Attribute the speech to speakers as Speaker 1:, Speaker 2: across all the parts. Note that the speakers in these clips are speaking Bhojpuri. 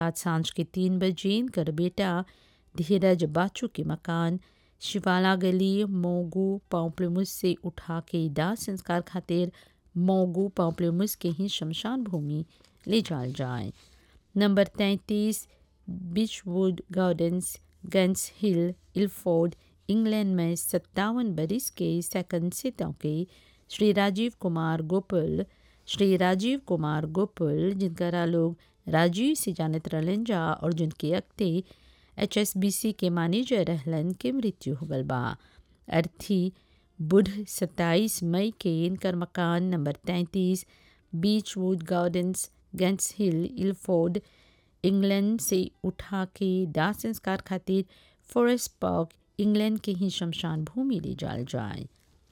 Speaker 1: आज सांझ के तीन बजे इनकर बेटा धीरज बाचू के मकान शिवाला गली मोगू पाउप्लमुस से उठा के दाह संस्कार खातिर मोगू पाउप्लमुस के ही शमशान भूमि ले जाल जाए नंबर तैंतीस बिचवुड gardens Gants Hill Ilford England में सत्तावन बरिस के सेकंड सितों के श्री राजीव कुमार गोपुल श्री राजीव कुमार गोपुल जिनकरा लोग राजीव से जानत रहलन जा और जिनके अक्ते एच एस बी सी के मैनेजर रहलन के मृत्यु हो गल बा अर्थी बुध सत्ताईस मई के इनकर मकान नंबर तैंतीस Beech Wood Gardens Gants Hill Ilford England से उठा के दाह संस्कार खातिर फॉरेस्ट पार्क इंग्लैंड के ही शमशान भूमि ले जाल जाए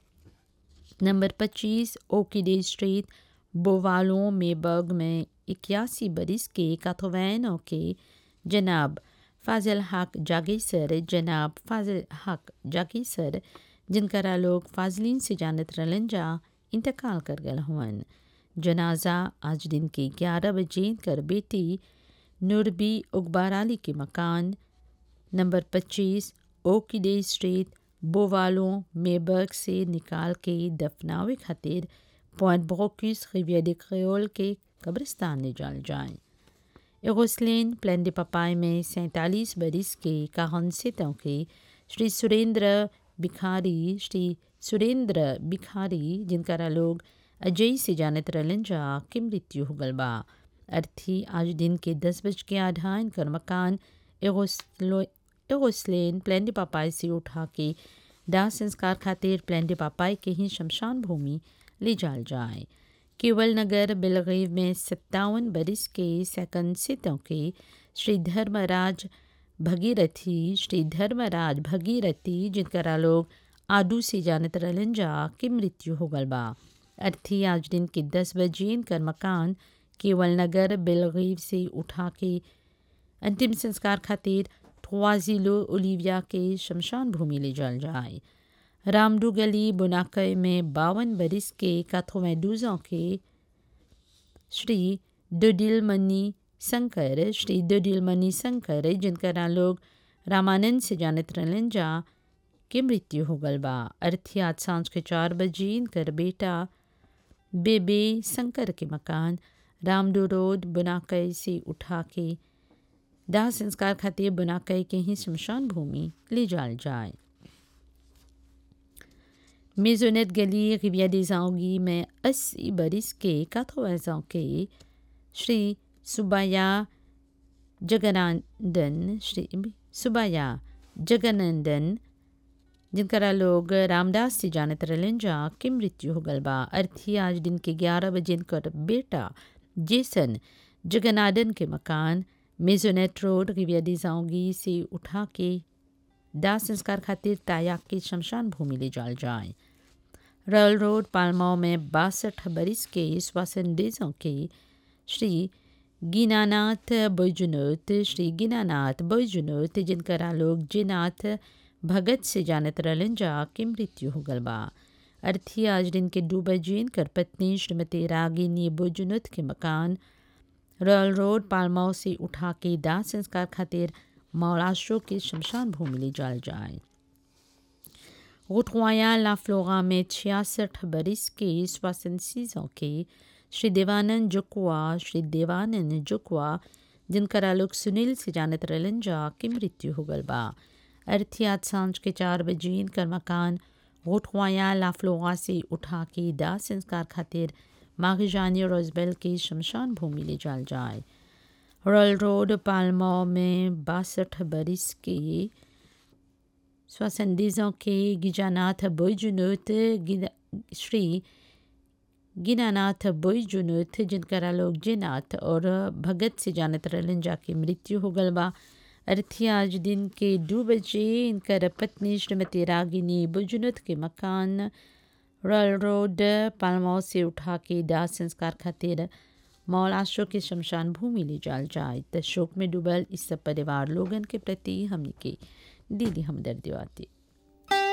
Speaker 1: नंबर पच्चीस ओकिडे स्ट्रीट बोवालों मेबर्ग में इक्यासी बरिस के काथोवैन के जनाब फाजिल हक जागीसर जनाब फाजिल हक जागीसर जिनकरा लोग फाजलीन से जानत रहलन जा इंतकाल कर गल हुअन जनाजा आज दिन के ग्यारह बजे कर बेटी नूरबी उकबार अली के मकान नंबर पच्चीस ओकिडे स्ट्रीट बोवालों मेबर्ग से निकाल के दफनावे खातिर पॉइंट ब्रोकिस रिवियर de क्रियोल के कब्रिस्तान ले जाल जाए एगोस्लेन प्लान de पपाई में सैंतालीस बरिस के काहन सितों के श्री सुरेंद्र भिखारी श्री सुरेंद्र भिखारी जिनकरा लोग अजय से जानत रहलन जा के मृत्यु हो गल बा अर्थी आज दिन के दस बज के आधा इनकर मकान एगोस्लो एगोस्लेन प्लान de पापाई से उठा के दाह संस्कार खातिर प्लान de पापाई के ही शमशान भूमि ले जाल जाए केवल नगर बेलगीव में सत्तावन बरिस के सेकंड सितों के श्री धर्मराज भगीरथी श्री धर्मराज भगीरथी जिनकरा लोग आडू से जानत रहलन जा के मृत्यु हो गल बा अर्थी आज दिन के दस बजे इनकर मकान केवल नगर बेलगीव से उठा के अंतिम संस्कार खातिर थ्वाजिलो ओलिविया के शमशान भूमि ले जाल जाए रामडू गली बुनाकय में बावन बरिस के काथोवें दूजों के श्री दुडिलमणि शंकर श्री दुडिलमणि शंकर जिनकरा लोग रामानंद से जानत रहलन जा के मृत्यु हो गल बा अर्थी आज सांझ के चार बजे इनकर बेटा बेबे शंकर के मकान रामडू रोड बुनाकय से उठा के दाह संस्कार खातिर बुनाकय के ही शमशान भूमि ले जाल जाए मेजोनेट गली रिविया des में अस्सी बरिस के काथोवेजों के श्री सुबाया जगनानंदन श्री सुबाया जगनंदन जिनकरा लोग रामदास से जानत रहलन जा के मृत्यु हो गल बा अर्थी आज दिन के ग्यारह बजे इनकर बेटा जेसन जगनादन के मकान मेजोनेट रोड रिविया des से उठा के दाह संस्कार खातिर तायाक के शमशान भूमि ले जाल जाए रॉयल रोड पालमाओ में बासठ बरिस के श्वासन डेजों के श्री गिनानाथ बैजुनोत श्री गिनानाथ बैजुनोत जिनकरा लोग जिनाथ भगत से जानत रहलन जा के मृत्यु हो गल बा अर्थी आज दिन के दो बजे कर पत्नी श्रीमती रागिनी बैजुनोत के मकान रॉयल रोड पालमाओ से उठा के दाह संस्कार खातिर मौलाशो के शमशान भूमि ले जाल जाए रोटवाया ला फ्लोरा में छियासठ बरिस के श्वासन सीजों के श्री देवानंद जुकवा श्री देवानंद जुकवा जिनकरा लोग सुनील से जानत रहलन जा के मृत्यु हो गल बा अर्थी आज सांझ के चार बजे इनकर मकान रोटवाया ला फ्लोरा से उठा के दाह संस्कार खातिर माघजानी रोजबेल के शमशान भूमि ले जाल जाए रॉयल रोड पालमो में बासठ बरिस के सोixante के गिजानाथ बैजुनोत श्री गिनानाथ बैजुनोत जिनकरा लोग जिनाथ और भगत से जानत रहलन जाके मृत्यु हो गल बा अर्थी आज दिन के दो बजे इनकर पत्नी श्रीमती रागिनी बैजुनोत के मकान रॉयल रोड पालमो से उठा के दाह संस्कार खातिर मौलाशो के शमशान भूमि ले जाल जाए त शोक में डूबल इस सब परिवार लोगन के प्रति हमनी के दिली हमदर्दी आती